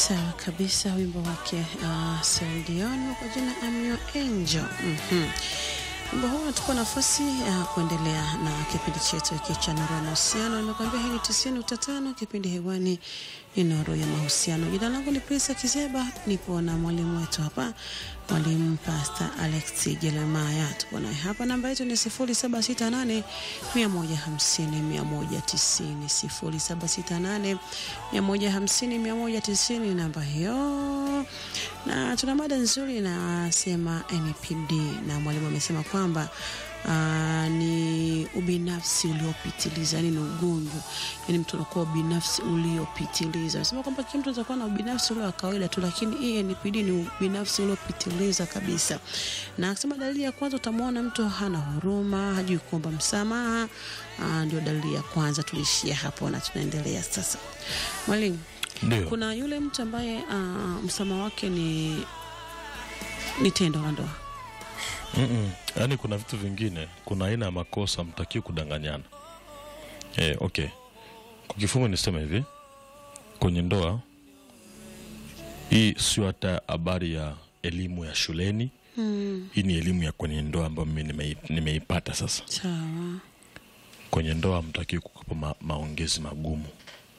Sawa kabisa, wimbo wake uh, Celine Dion kwa jina I'm Your Angel. Mhm. Wimbo huu unatupa nafasi ya kuendelea na kipindi chetu hiki cha Nuru ya Mahusiano. Nimekuambia hii ni tisini nukta tano, kipindi hewani ni Nuru ya Mahusiano. Jina langu ni Prisa Kizeba, nipo na mwalimu wetu hapa, mwalimu Pastor Alex Jeremaya. Tupo naye hapa, namba yetu ni sifuri saba sita nane mia moja hamsini mia moja tisini sifuri saba sita nane mia moja hamsini mia moja tisini namba hiyo na tuna mada nzuri inasema NPD na mwalimu amesema kwamba uh, ni ubinafsi uliopitiliza, yani ni ugonjwa, yani mtu anakuwa ubinafsi uliopitiliza. Anasema kwamba kila mtu atakuwa na ubinafsi ule wa kawaida tu, lakini hii NPD ni ubinafsi uliopitiliza kabisa. Na akisema dalili ya kwanza, utamwona mtu hana huruma, hajui kuomba msamaha. Uh, ndio dalili ya kwanza. Tulishia hapo na tunaendelea sasa, mwalimu. Ndio. Kuna yule mtu ambaye uh, msamaha wake ni ni tendo la ndoa. Mm-mm. Yaani kuna vitu vingine, kuna aina ya makosa mtakiwi kudanganyana. Eh, okay. Kwa kifungu niseme hivi, kwenye ndoa hii sio hata habari ya elimu ya shuleni. Mm, Hii ni elimu ya kwenye ndoa ambayo mimi nimei- nimeipata sasa. sawa. Kwenye ndoa mtakiwi kukopa ma, maongezi magumu,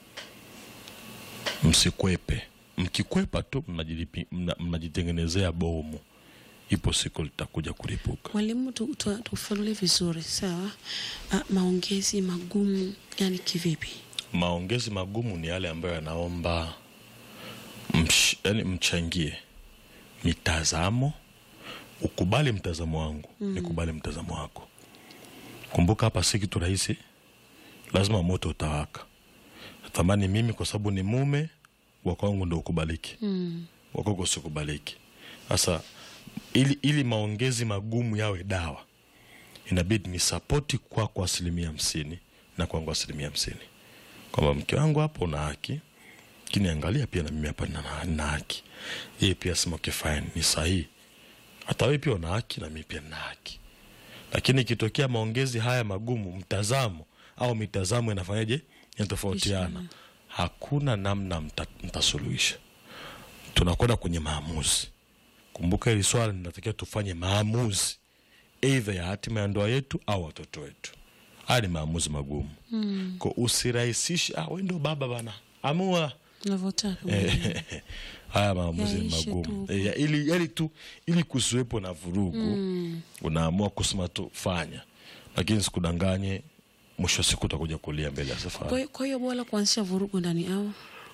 msikwepe. Mkikwepa tu mnajilipi- mna- mnajitengenezea bomu, ipo siku litakuja kuripuka. Mwalimu, tu- tu- tufafanulie vizuri sawa. Uh, maongezi magumu yani kivipi? maongezi magumu ni yale ambayo yanaomba msh, yani mchangie mitazamo ukubali mtazamo wangu mm. nikubali mtazamo wako kumbuka hapa si kitu rahisi lazima moto utawaka natamani mimi kwa sababu ni mume wa kwangu ndo ukubaliki Mm, wakwako usikubaliki sasa ili, ili maongezi magumu yawe dawa inabidi ni sapoti kwako asilimia hamsini na kwangu asilimia hamsini kwamba mke wangu hapo una haki lakini angalia pia na mimi hapa nina nina haki yeye pia sema okay, fine ni sahihi hata wewe pia una haki na mimi pia nina haki lakini ikitokea maongezi haya magumu mtazamo au mitazamo inafanyaje inatofautiana hakuna namna mta, mtasuluhisha tunakwenda kwenye maamuzi kumbuka hili swala linatakiwa tufanye maamuzi eidha ya hatima ya ndoa yetu au watoto wetu haya ni maamuzi magumu mm, ko usirahisishe ah, we ndo baba bana amua unavyotaka mwalimu. Eh, haya maamuzi ni Yaishe magumu tu. Eh, ya- ili, yani tu ili kusiwepo na vurugu Mm, unaamua kusema tu fanya lakini sikudanganye mwisho wa siku utakuja kulia mbele ya kwa safari hiyo- kwa hiyo bora kuanzisha vurugu ndani au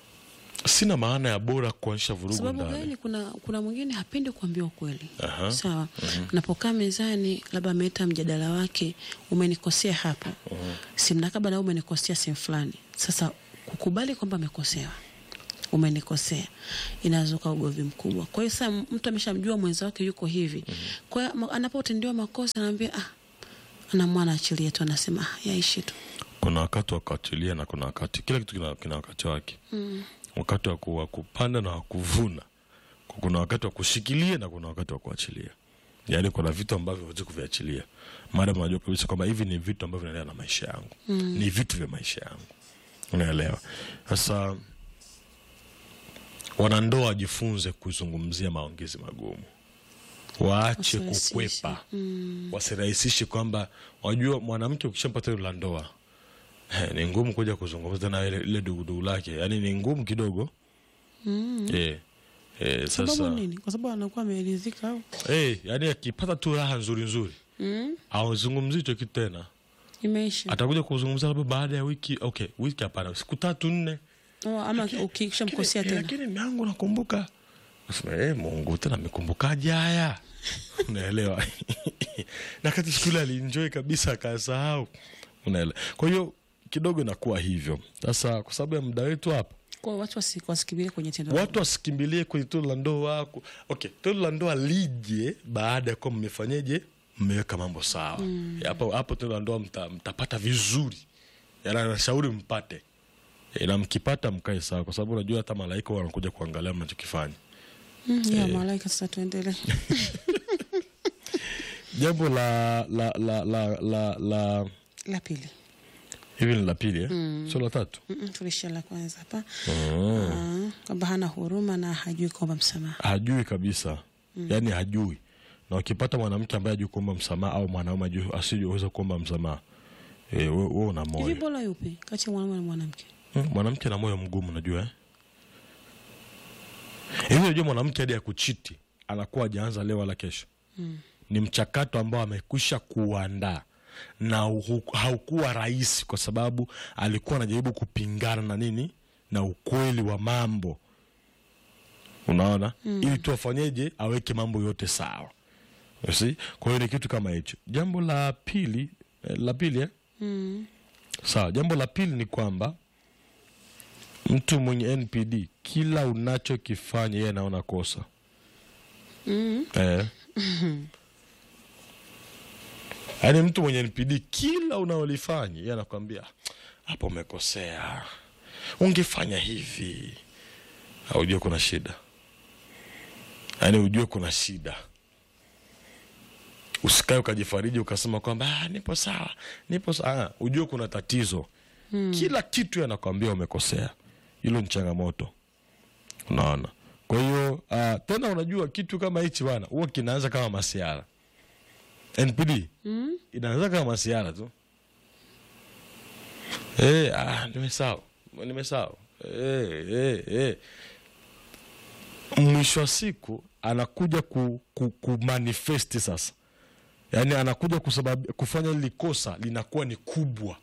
sina maana ya bora kuanzisha vurugu sababu ndani gani? Kuna kuna mwingine hapendi kuambiwa ukweli. Aha. Sawa, napokaa mezani, labda ameleta mjadala wake, umenikosea hapo, si mnakaba na umenikosea sehemu fulani. Sasa kukubali kwamba amekosewa, umenikosea, inazuka ugomvi mkubwa. Kwa hiyo sasa mtu ameshamjua mwenza wake yuko hivi, kwa hiyo ma- anapotendewa makosa anaambia ah, anamwana achilie tu, anasema ah, yaishi tu. kuna wakati wa kuachilia na kuna wakati kila kitu kina, kina wakati wake Mm. wakati wa ku- wa kupanda na wa kuvuna kuna wakati wa kushikilia na kuna wakati wa kuachilia yaani kuna vitu ambavyo huwezi kuviachilia maadam unajua kabisa kwamba hivi ni vitu ambavyo vinaendana na maisha yangu mm. ni vitu vya maisha yangu unaelewa sasa wanandoa wajifunze kuzungumzia maongezi magumu waache Wasirahisishe. kukwepa Mm. wasirahisishe kwamba wajua mwanamke ukishampata hilo la ndoa eh, ni ngumu kuja kuzungumza na ile ile dugudugu lake yaani ni ngumu kidogo Mm. eh, eh, Sababu sasa nini? Kwa sababu anakuwa ameridhika au eh, yaani akipata tu raha nzuri nzuri mm? awazungumzi hicho kitu tena imeisha atakuja kuzungumza labda baada ya wiki okay wiki hapana siku tatu nne oh, ama ukishamkosea Eh, tena lakini miangu nakumbuka Nasema, eh, mungu tena amekumbukaje haya unaelewa na kati siku ile alienjoy kabisa akasahau unaelewa kwa hiyo kidogo inakuwa hivyo sasa kwa sababu ya muda wetu hapa kwa watu wasi- wasikimbilie kwenye tendo la watu wasikimbilie kwenye tendo la ndoa ku- okay tendo la ndoa lije baada ya kuwa mmefanyeje mmeweka mambo sawa hapo hapo tendo la ndoa mta, mtapata vizuri yani nashauri mpate e, na mkipata mkae sawa kwa sababu unajua hata malaika wanakuja kuangalia mnachokifanya Mm, ya malaika sasa tuendelee jambo la la la la la, la la pili hivi ni la pili eh? sio la tatu Mm-mm, tulishia la kwanza hapa mm. Ah, kwamba hana huruma na hajui kuomba msamaha hajui kabisa yaani hajui na ukipata mwanamke ambaye hajui kuomba msamaha au mwanaume hajui- asiyeweza kuomba msamaha eh, we, we una hivi moyo bora yupi kati ya mwanaume na mwanamke Mm, mwanamke na moyo mgumu najua eh? hivi unajua mwanamke hadi ya kuchiti anakuwa ajaanza leo wala kesho Mm. ni mchakato ambao amekwisha kuandaa na uhu- haukuwa rahisi kwa sababu alikuwa anajaribu kupingana na nini na ukweli wa mambo unaona mm. ili tu afanyeje aweke mambo yote sawa You see? kwa hiyo ni kitu kama hicho jambo la pili eh, la pili eh? mm. sawa jambo la pili ni kwamba mtu mwenye npd kila unachokifanya yeye anaona kosa Mm. eh. yaani mtu mwenye npd kila unaolifanya yeye anakwambia hapo umekosea ungefanya hivi aujue kuna shida yaani ujue kuna shida usikae ukajifariji ukasema kwamba "Ah, nipo sawa nipo sawa Ah, ujue kuna tatizo hmm. kila kitu yeye anakwambia umekosea hilo ni changamoto unaona kwa hiyo uh, tena unajua kitu kama hichi bana huwa kinaanza kama masiara npd Mm. inaanza kama masiara tu eh, ah, nimesahau nimesahau eh, eh, eh. mwisho wa siku anakuja ku, ku, ku manifesti sasa yaani anakuja kusabab, kufanya hili kosa linakuwa ni kubwa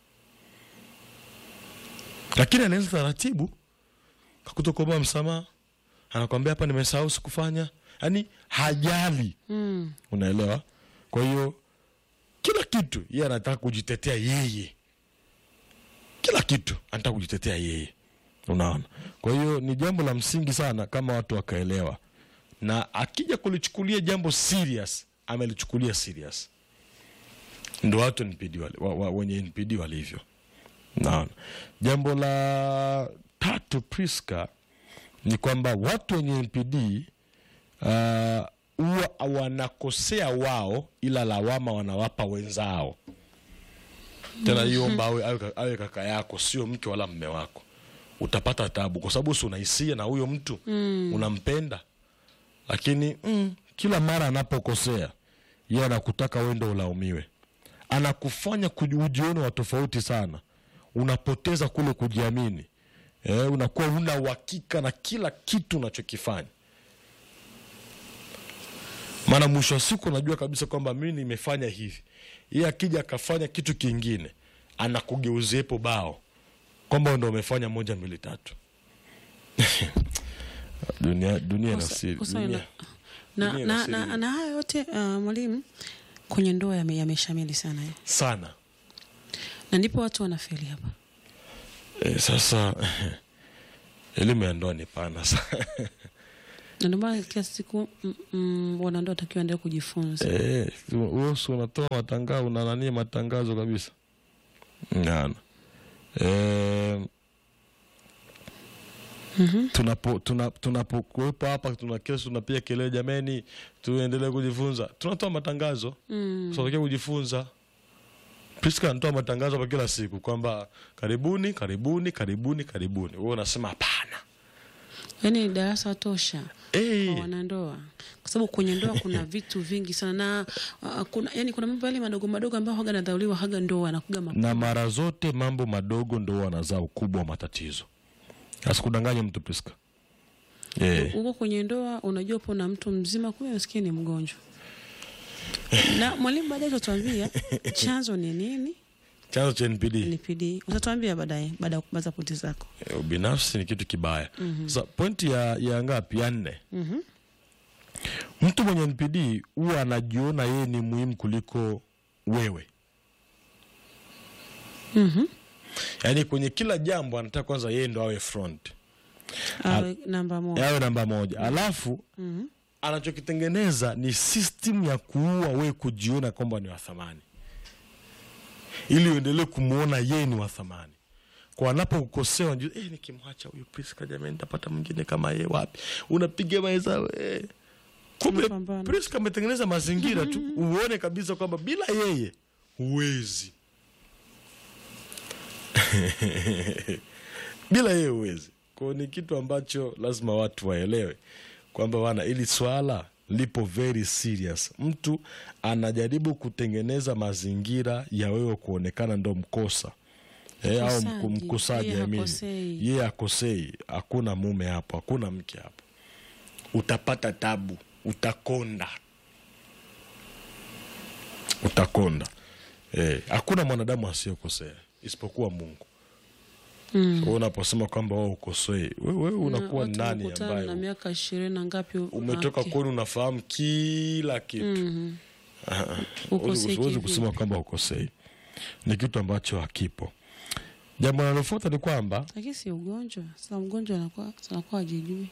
lakini anaanza taratibu kakutokuomba msamaha anakwambia hapa nimesahau sikufanya yaani hajali Mm. unaelewa kwa hiyo kila kitu yeye anataka kujitetea yeye kila kitu anataka kujitetea yeye unaona kwa hiyo ni jambo la msingi sana kama watu wakaelewa na akija kulichukulia jambo serious amelichukulia serious ndo watu NPD wale, wa, wa, wenye npd walivyo naona jambo la tatu priska ni kwamba watu wenye npd ah, huwa wanakosea wao ila lawama wanawapa wenzao tena hiyo omba awe, awe, ka- awe kaka yako sio mke wala mme wako utapata tabu kwa sababu si unahisia na huyo mtu mm. unampenda lakini mm, kila mara anapokosea yeye anakutaka wewe ndo ulaumiwe anakufanya kuji- ujione wa tofauti sana unapoteza kule kujiamini eh, unakuwa una uhakika na kila kitu unachokifanya maana mwisho wa siku unajua kabisa kwamba mimi nimefanya hivi yeye akija akafanya kitu kingine anakugeuzepo bao kwamba ndo umefanya moja mbili tatu dunia dunia ina Kosa- siri kosa dunia, ina- na, dunia na, ina na, siri na haya yote uh, mwalimu kwenye ndoa yame- yameshamili sana eh. sana na ndipo watu wanafeli hapa e, sasa elimu ya ndoa ni pana sana na ndio maana kila siku mm, mm, wanandoa watakiwa endelee kujifunza Eh, wewe si unatoa matangazo una nani matangazo kabisa ngana eh, Mhm. tunapo tuna- tunapokuwepo hapa tuna kesi tunapiga kelele jameni tuendelee kujifunza tunatoa matangazo Mm. tunatakiwa kujifunza Priska anatoa matangazo kwa kila siku kwamba karibuni karibuni karibuni karibuni wewe unasema hapana yaani ni darasa tosha Eh, kwa wanandoa kwa sababu kwenye ndoa kuna vitu vingi sana na uh, kuna yani kuna mambo yale madogo madogo ambayo haga nadhauliwa haga ndoa anakuga makubwa na mara zote mambo madogo ndo wanazaa ukubwa wa matatizo asikudanganye mtu Priska eh. huko kwenye ndoa unajua upo na mtu mzima kumbe nasikia ni mgonjwa na mwalimu baadaye utatuambia chanzo ni nini chanzo cha NPD ni PD utatuambia baadaye baada ya kubaza pointi zako eh, ubinafsi ni kitu kibaya sasa pointi ya, ya ngapi ya nne Mhm. mtu mwenye NPD huwa anajiona yeye ni muhimu kuliko wewe Mhm. yaani kwenye kila jambo anataka kwanza yeye ndo awe front awe namba moja awe namba moja alafu Mhm. anachokitengeneza ni system ya kuua wewe kujiona kwamba ni wa thamani ili uendelee kumwona yeye ni wa thamani kwa anapokukosea unajua eh, nikimwacha huyu Priska jamani nitapata mwingine kama yeye wapi unapiga mahesabu eh. kumbe Unapambana. Priska ametengeneza mazingira tu uone kabisa kwamba bila yeye huwezi bila yeye huwezi kwao ni kitu ambacho lazima watu waelewe kwamba wana ili swala lipo very serious mtu anajaribu kutengeneza mazingira ya wewe kuonekana ndo mkosa Eh, au Mkosaji. mku- mkosaji Yeye I mean. hakosei. yeye akosei hakuna mume hapo hakuna mke hapo utapata tabu utakonda utakonda Eh, hakuna mwanadamu asiyokosea isipokuwa mungu Mm. Kwa unaposema kwamba wewe ukosei wewe wewe unakuwa Watu nani wamekutana na ambaye miaka ishirini na ngapi umetoka okay. kwenu unafahamu kila kitu Mhm. Ah, ah. Ukosei Huwezi- huwezi kivipi? kusema kwamba ukosei ni kitu ambacho hakipo jambo linalofuata ni kwamba lakini si ugonjwa sasa mgonjwa anakuwa anakuwa ajijui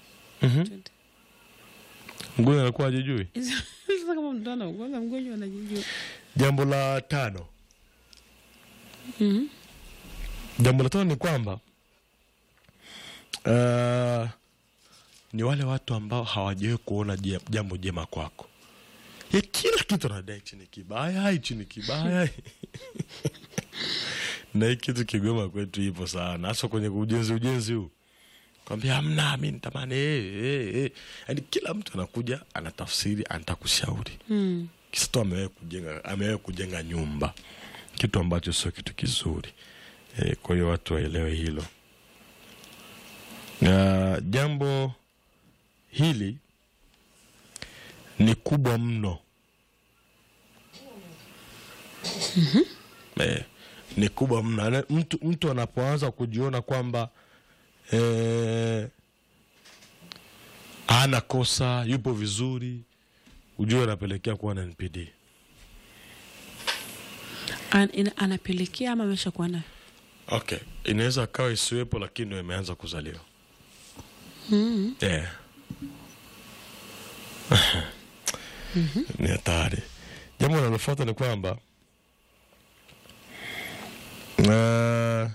mgonjwa anakuwa ajijui sasa kama mtu ana ugonjwa mgonjwa anajijua jambo la tano Mhm. jambo la tano ni kwamba uh, ni wale watu ambao hawajawahi kuona je- jambo jema kwako ya kila kitu anadai hichi ni kibaya hichi ni kibaya na hii kitu kigoma kwetu ipo sana hasa kwenye ujenzi ujenzi huu kwambia amna mi nitamani eh, eh, eh. yaani kila mtu anakuja anatafsiri anataka kushauri Mm. kisa tu amewahi kujenga amewahi kujenga nyumba kitu ambacho sio kitu kizuri e, kwa hiyo watu waelewe hilo na jambo hili ni kubwa mno e, ni kubwa mno Ana- mtu, mtu anapoanza kujiona kwamba e, hana kosa yupo vizuri ujue anapelekea kuwa na npd An, ina, anapelekea ama amesha kuwa nayo okay inaweza akawa isiwepo lakini ndo imeanza kuzaliwa mm. yeah. ni hatari jambo linalofuata ni kwamba uh,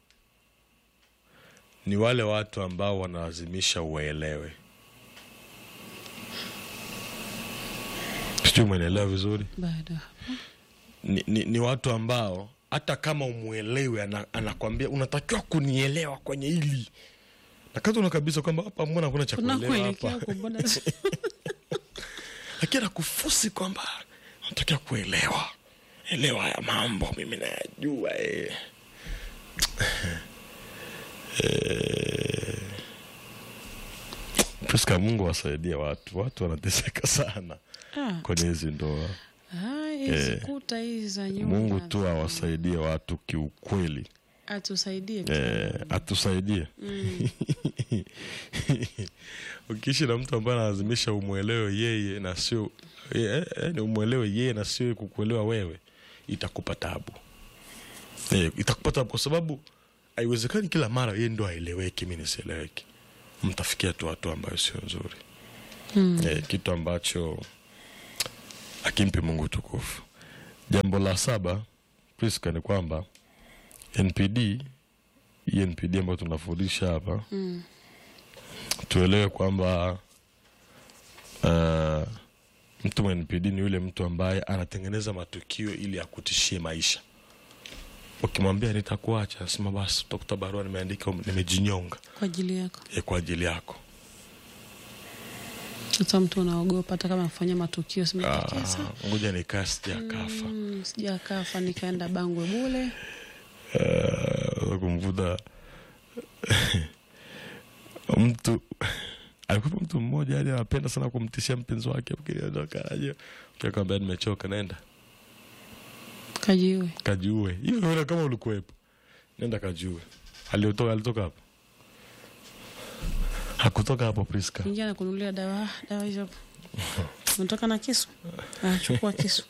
ni wale watu ambao wanalazimisha uwaelewe sijui umeelewa vizuri bado ni, ni, ni watu ambao hata kama umwelewe ana, anakwambia unatakiwa kunielewa kwenye hili na kati una kabisa kwamba hapa mbona kuna cha kuelewa unakuelekea hapa huko mbona lakini anakufusi kwamba unatakiwa kuelewa elewa haya mambo mimi nayajua eh. Eh. Priska, Mungu wasaidie watu, watu wanateseka sana Ah, kwenye hizi ndoa. ah, hizi kuta hizi za nyumba Mungu tu awasaidie watu kiukweli, atusaidie eh, atusaidie ukiishi na mtu ambaye analazimisha umwelewe yeye na sio eh, eh, ni umwelewe yeye na sio kukuelewa wewe, itakupa tabu eh, itakupa tabu kwa sababu haiwezekani kila mara yeye ndo aeleweki, mi nisieleweki. Mtafikia tu watu ambayo sio nzuri Mm. eh, kitu ambacho akimpi Mungu tukufu. Jambo la saba Priska, ni kwamba NPD hii NPD ambayo tunafundisha hapa Mm. tuelewe kwamba uh, mtu wa NPD ni yule mtu ambaye anatengeneza matukio ili akutishie maisha. Ukimwambia nitakuacha, nasema basi utakuta barua nimeandika nimejinyonga kwa ajili yako eh, kwa ajili yako. sasa mtu unaogopa hata kama afanya matukio Ah, simetekesa ngoja nikaa sijakafa mm, sijakafa nikaenda bangwe bule uh, kumvuta mtu alikuwa mtu mmoja yani anapenda sana kumtishia mpenzi wake ukiondokaje ukikwambia nimechoka naenda kajiwe kajiue hiyo unaona kama ulikuwepo nenda kajiue aliotoka alitoka hapo hakutoka hapo Priska ingia na kunulia dawa dawa hizo unatoka na kisu ah, chukua kisu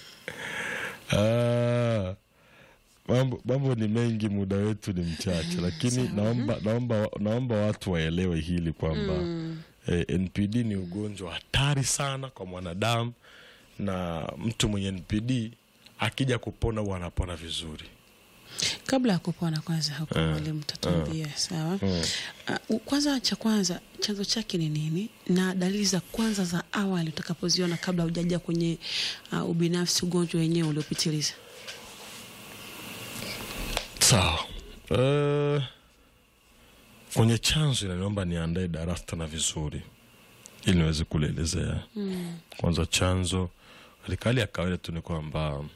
Ah, mambo mambo ni mengi, muda wetu ni mchache, lakini naomba, naomba, naomba watu waelewe hili kwamba Mm. eh, NPD ni ugonjwa hatari sana kwa mwanadamu, na mtu mwenye NPD akija kupona huwa anapona vizuri. kabla ya kupona kwanza huko Eh, mwalimu tatuambia sawa Mm. uh, kwanza cha kwanza chanzo chake ni nini na dalili za kwanza za awali utakapoziona kabla hujaja kwenye uh, ubinafsi ugonjwa wenyewe uliopitiliza Sawa. Uh, kwenye chanzo inaniomba niandae darasa na vizuri ili niweze kulielezea Mm. kwanza chanzo katika hali ya kawaida tu ni kwamba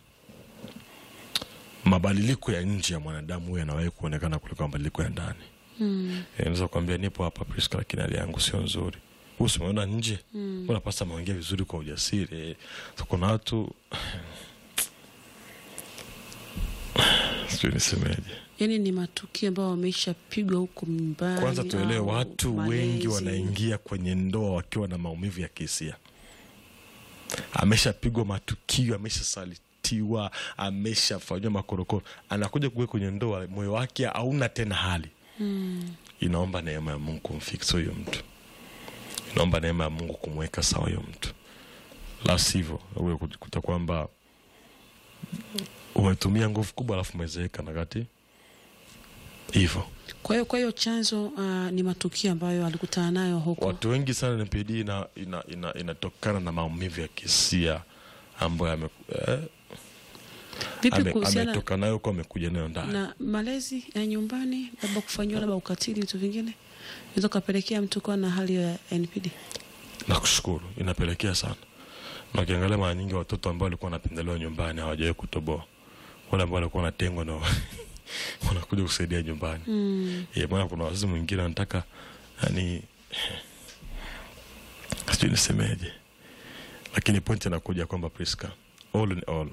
mabadiliko ya nje ya mwanadamu huyo yanawahi kuonekana kuliko mabadiliko ya ndani Mm. Eh, naweza kuambia nipo hapa Priska, lakini hali yangu sio nzuri huu simeona nje Mm. unapasa maongea vizuri kwa ujasiri so, kuna watu sijui nisemeje Yaani ni matukio ambayo wameshapigwa huko nyumbani. kwanza tuelewe au watu malezi. wengi wanaingia kwenye ndoa wakiwa na maumivu ya kihisia ameshapigwa matukio ameshasalitiwa ameshafanyiwa makorokoro anakuja kuwe kwenye ndoa moyo wake hauna tena hali Mm. inaomba neema ya mungu kumfikisa huyo mtu inaomba neema ya mungu kumweka sawa huyo mtu la sivyo uwe kuta kwamba umetumia nguvu kubwa alafu umezeeka na kati hivyo Kwa hiyo kwa hiyo chanzo uh, ni matukio ambayo alikutana nayo huko. watu wengi sana NPD ina, ina, ina, inatokana na maumivu ya kisia ambayo ame, eh, Vipi ame, kuhusiana ametoka nayo huko amekuja nayo ndani na malezi ya nyumbani, labda kufanyiwa labda ukatili, vitu vingine inaweza kupelekea mtu kuwa na hali ya NPD. nakushukuru inapelekea sana na ukiangalia mara nyingi watoto ambao walikuwa wanapendelewa nyumbani hawajawahi kutoboa wale ambao walikuwa wanatengwa na wanakuja kusaidia nyumbani Mm. yeah, maana kuna wazazi mwingine anataka yani sijui nisemeje lakini pointi inakuja kwamba Priska all in all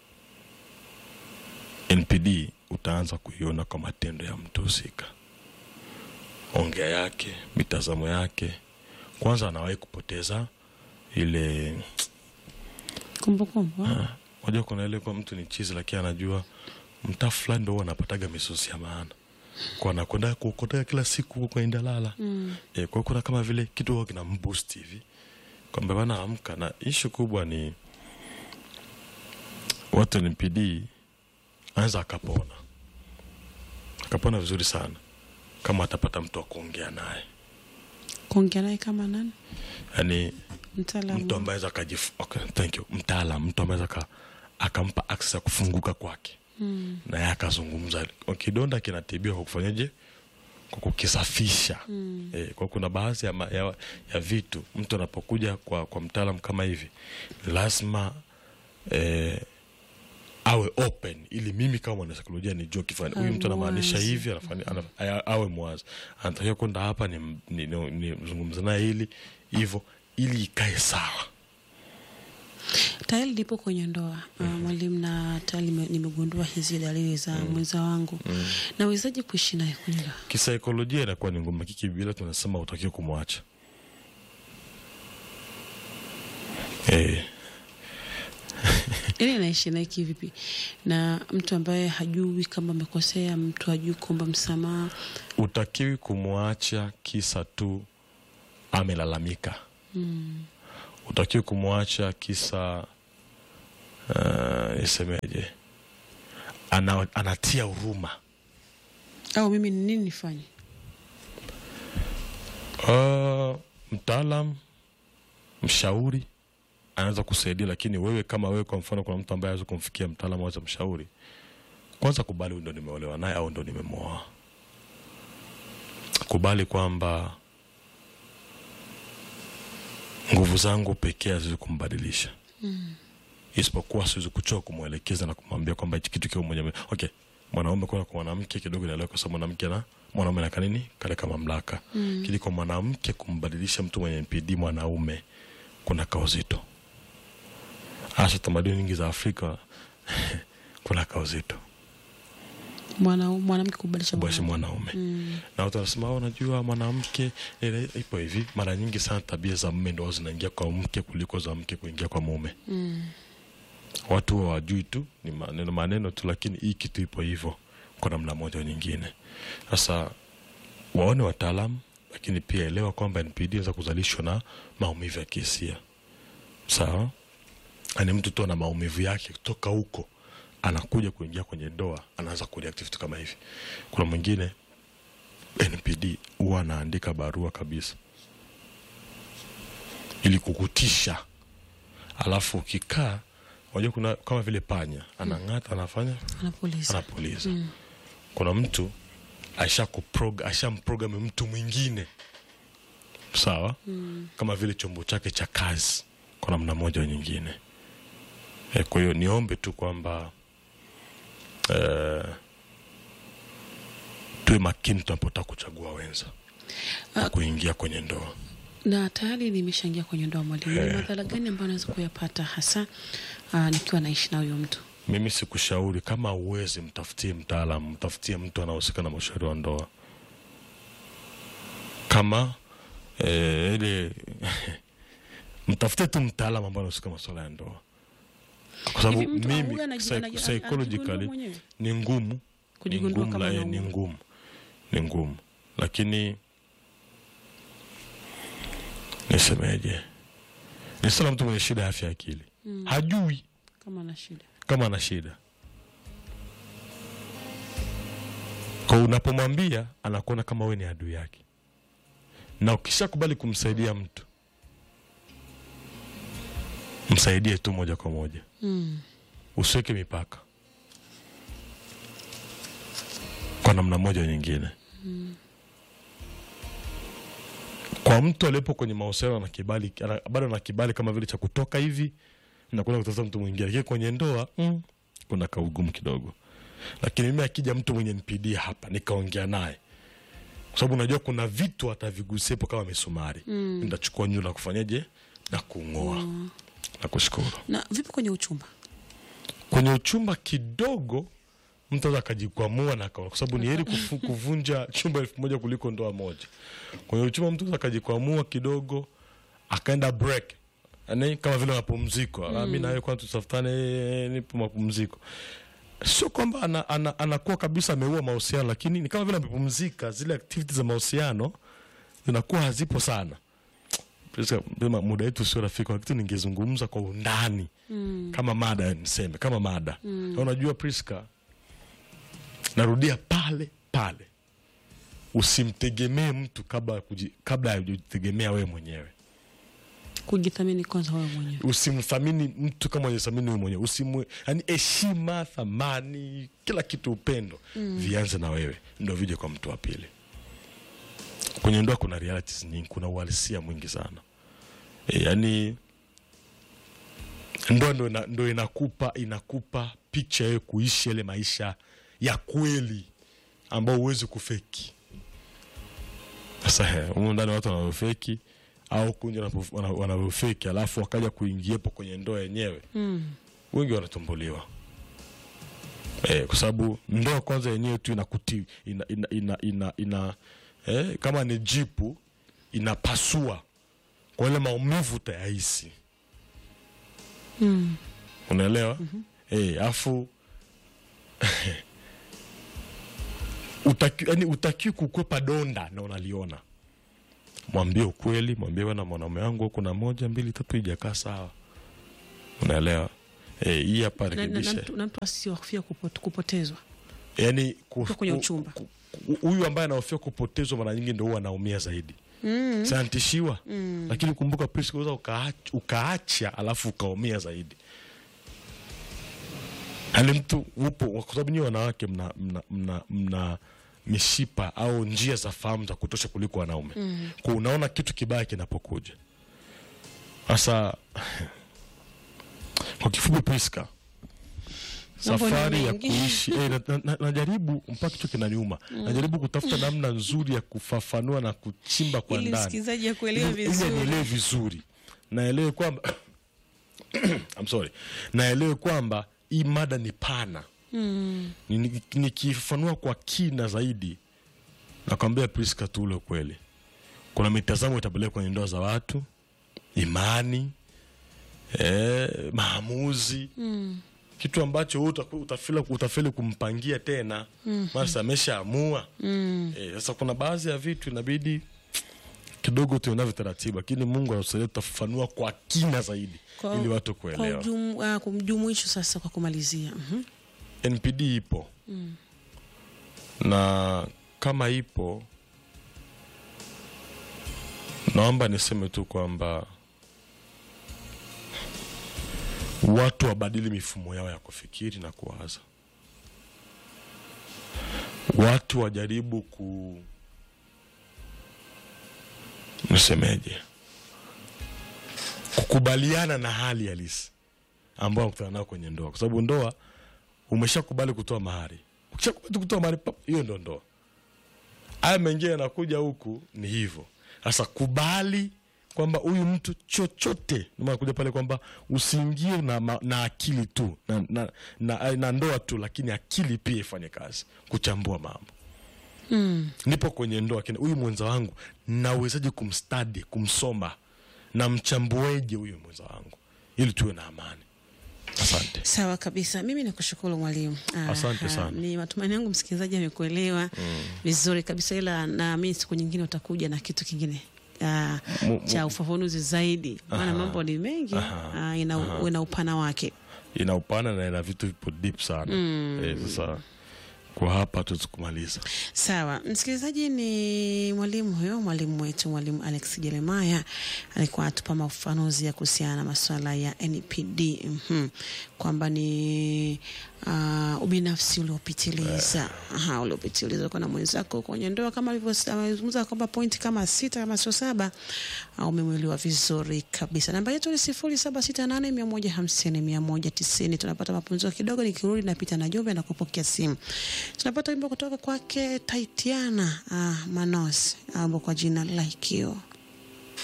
npd utaanza kuiona kwa matendo ya mtu husika ongea yake mitazamo yake kwanza anawahi kupoteza ile Kumbukumbu. ah. unajua kuna ile kwa mtu ni chizi lakini anajua mtaa fulani ndo huwa anapataga misosi ya maana kwa anakwenda kuokotea kila siku huko kwenye dalala Mm. e, kwa hiyo kuna kama vile kitu huwa kina mboost hivi kwamba bana amka na ishu kubwa ni watu NPD anaweza akapona akapona vizuri sana kama atapata mtu wa kuongea naye Kuongea naye kama nani? yaani Mtaalamu. mtu ambaye akajif okay, thank you mtaalam mtu ambaye aka akampa access ya kufunguka kwake Mm. naye akazungumza kidonda kinatibiwa kwa kufanyaje kwa kukisafisha Mm. e, kwa kuna baadhi ya, ma- ya, ya vitu mtu anapokuja kwa, kwa mtaalam kama hivi lazima e, awe open ili mimi kama mwanasaikolojia nijue kifani huyu Awe mtu anamaanisha mwazi. hivi anafanya, ana, aya- awe mwazi anatakiwa kwenda hapa ni, ni, ni, ni zungumza naye hili hivyo ili ikae sawa Tayari lipo kwenye ndoa uh, mwalimu, na tayari nime- nimegundua hizi dalili za mwenza wangu. Nawezaje kuishi naye kwenye ndoa? kisaikolojia inakuwa ni ngumu kiki bila tunasema utakiwa kumwacha eh, Yaani naishi naye kivipi? Na mtu ambaye hajui kama amekosea, mtu hajui kuomba msamaha. utakiwi kumwacha kisa tu amelalamika Mm. utakiwi kumwacha kisa uh, isemeje ana, anatia huruma Au mimi ni nini nifanye? uh, mtaalam mshauri anaweza kusaidia lakini wewe kama wewe kwa mfano kuna mtu ambaye aweza kumfikia mtaalam aweza mshauri kwanza kubali huyu ndo nimeolewa naye au ndo nimemwoa kubali kwamba nguvu zangu pekee haziwezi kumbadilisha Mm. isipokuwa siwezi kuchoka kumwelekeza na kumwambia kwamba hichi kitu kiwa mwenye okay mwanaume kwenda kwa mwanamke kidogo inaelewa kwa sababu mwanamke na mwanaume naka nini kaleka mamlaka Mm. kili kwa mwanamke kumbadilisha mtu mwenye NPD mwanaume kuna kauzito hasa tamaduni nyingi za Afrika kuna kauzito Mwana mwanamke kubadilisha kubadilisha mwanaume. mwanaume Mm. na watu wanasema "Ah, unajua mwanamke ile ipo hivi mara nyingi sana tabia za mme ndo zinaingia kwa mke kuliko za mke kuingia kwa mume Mm. watu huwa wajui tu ni maneno maneno tu lakini hii kitu ipo hivyo kwa namna moja au nyingine sasa waone wataalamu lakini pia elewa kwamba NPD inaweza kuzalishwa na maumivu ya kihisia sawa ani mtu tu ana maumivu yake kutoka huko anakuja kuingia kwenye ndoa anaanza kureact vitu kama hivi kuna mwingine NPD huwa anaandika barua kabisa ili kukutisha alafu ukikaa unajua kuna kama vile panya anang'ata anafanya Anapuliza. anapuliza Mm. kuna mtu ashakuprog- ashamprogram mtu mwingine sawa mm. kama vile chombo chake cha kazi kwa namna moja au nyingine e, kwa hiyo niombe tu kwamba eh, tuwe makini tunapotaka kuchagua wenza na kuingia kwenye ndoa na tayari nimeshaingia kwenye ndoa mwalimu, ni madhara gani ambayo naweza kuyapata hasa uh, nikiwa naishi na huyo mtu? mimi sikushauri kama uwezi mtafutie mtaalamu mtafutie mtu anahusika na mashauri wa ndoa kama eh, ile mtafute tu mtaalamu ambaye anahusika na masuala ya ndoa kwa sababu Hivi mtu mimi huyu anaji- psy- anaji- psychologically anajigundua mwenyewe? ni ngumu ni Kujigundua ngumu kama la- eh, anaumwa. ni ngumu ni ngumu lakini nisemeje ni sana mtu mwenye shida ya afya ya akili hajui Kama na shida kama ana shida kwa unapomwambia anakuona kama we ni adui yake na ukishakubali kumsaidia mtu msaidie tu moja kwa moja mm. usiweke mipaka kwa namna moja au nyingine kwa mtu aliyepo kwenye mahusiano na kibali ana- bado ana kibali kama vile cha kutoka hivi na kwenda kutafuta mtu mwingine lakini kwenye ndoa mm, kuna kaugumu kidogo lakini mimi akija mtu mwenye NPD hapa nikaongea naye kwa sababu unajua kuna vitu atavigusepo kama misumari mm. nitachukua nyundo na kufanyaje na kung'oa na kushukuru Na vipi kwenye uchumba? kwenye uchumba kidogo mtu aweza akajikwamua na akaona, kwa sababu ni heri kufu- kuvunja chumba elfu moja kuliko ndoa moja. Kwenye uchumba mtu aweza akajikwamua kidogo akaenda break, yani kama vile mapumziko mm. mi nawe kwanza tutafutane, eh, nipo mapumziko. Sio kwamba ana, ana, anakuwa kabisa ameua mahusiano, lakini ni kama vile amepumzika, zile activities za mahusiano zinakuwa hazipo sana. Priska, sema muda wetu sio rafiki, kuna kitu ningezungumza kwa undani mm. kama mada niseme kama mada mm. unajua Priska, narudia pale pale, usimtegemee mtu kabla ya kuji- kabla ya kujitegemea wewe mwenyewe. Kujithamini kwanza wewe mwenyewe. Usimthamini mtu kama unajithamini wewe mwenyewe. Usimwe, yani heshima, thamani, kila kitu, upendo mm. vianze na wewe, ndo vije kwa mtu wa pili. Kwenye ndoa kuna realities nyingi, kuna uhalisia mwingi sana e, yani ndoa ndo, ina, ndo inakupa inakupa picha yewe kuishi yale maisha ya kweli ambao huwezi kufeki. Sasa he, humu ndani watu wanavyofeki au kunja wanapo- wana- wanavyofeki, alafu wakaja kuingiepo kwenye ndoa yenyewe Mm. wengi wanatumbuliwa eh, kwa sababu ndoa kwanza yenyewe tu inakuti ina, ina, ina, ina, ina eh, kama ni jipu inapasua kwa ile maumivu utayahisi Mm. unaelewa eh, afu utaki, yani utakiwi kukwepa donda na unaliona mwambie ukweli mwambie bwana mwanaume wangu kuna moja mbili tatu ijakaa sawa unaelewa eh, hii hapa Na, na, na, rekebisha mtu- na mtu asihofia kupot- kupotezwa. yani ku- Uko kwenye ku- uchumba. ku- ku- huyu ambaye anahofia kupotezwa mara nyingi ndo huwa anaumia zaidi Mm. sanatishiwa lakini kumbuka Prisca, unaweza ukaacha, ukaacha alafu ukaumia zaidi yani mtu upo kwa sababu nyie wanawake mna, mna, mna, mna mishipa au njia za fahamu za kutosha kuliko wanaume mm. kwa unaona kitu kibaya kinapokuja sasa kwa kifupi Priska Mambo ni safari ya mengi. kuishi eh, na, na, na, najaribu mpaka kichwa kinaniuma najaribu kutafuta namna nzuri ya kufafanua na kuchimba kwa Ili ndani msikilizaji akuelewe ili ili vizuri. anielewe vizuri naelewe kwamba I'm sorry naelewe kwamba hii mada ni pana Mm. Ni- ni- nikifafanua kwa kina zaidi nakwambia Priska tu ule ukweli kuna mitazamo itapeleka kwenye ndoa za watu imani eh, maamuzi Mm. kitu ambacho wewe utaku- utafila utafeli kumpangia tena basi ameshaamua Mm. Eh, sasa kuna baadhi ya vitu inabidi kidogo tuonavyo taratibu lakini mungu anatusaidia tutafafanua kwa kina zaidi Kwa- ili watu Kwa kuelewa ujum, uh, kumjumuisho sasa kwa kumalizia. Mhm. npd ipo na kama ipo naomba niseme tu kwamba watu wabadili mifumo yao ya kufikiri na kuwaza watu wajaribu ku nisemeje kukubaliana na hali halisi ambayo wanakutana nao kwenye ndoa, kwa sababu ndoa umeshakubali kutoa mahari. Ukishakubali kutoa mahari, pap, hiyo ndo ndoa. Haya mengine yanakuja huku ni hivyo. Sasa kubali kwamba huyu mtu chochote, ndio maana kuja pale kwamba usiingie na, ma- na akili tu na, na, na, na ndoa tu, lakini akili pia ifanye kazi kuchambua mambo Mm. nipo kwenye ndoa kina huyu mwenza wangu nawezaje kumstadi kumsoma na mchambueje huyu mwenza wangu ili tuwe na amani asante Sawa kabisa, mimi nakushukuru mwalimu. Ah, Asante ah, sana. Ni matumaini yangu msikilizaji amekuelewa vizuri kabisa, ila naamini siku nyingine utakuja na kitu kingine ah, Mu- mu- cha ufafanuzi zaidi, maana mambo ni mengi ah, ina, ina upana wake. ina upana na ina vitu vipo deep sana eh, sasa kwa hapa tuwezi kumaliza Sawa, msikilizaji, ni mwalimu huyo, mwalimu wetu, mwalimu Alex Jeremaya alikuwa atupa mafafanuzi ya kuhusiana na masuala ya NPD mhm, kwamba ni uh, ubinafsi uliopitiliza Aha, uliopitiliza kwa na mwenzako kwenye ndoa, kama alivyozungumza kwamba pointi kama sita kama sio saba, uh, umemwelewa vizuri kabisa. Namba yetu ni sifuri saba sita nane mia moja hamsini mia moja tisini. Tunapata mapumziko kidogo, nikirudi napita na jumbe na kupokea simu. Tunapata wimbo kutoka kwake Taitiana uh, Manos ambao kwa jina Like You.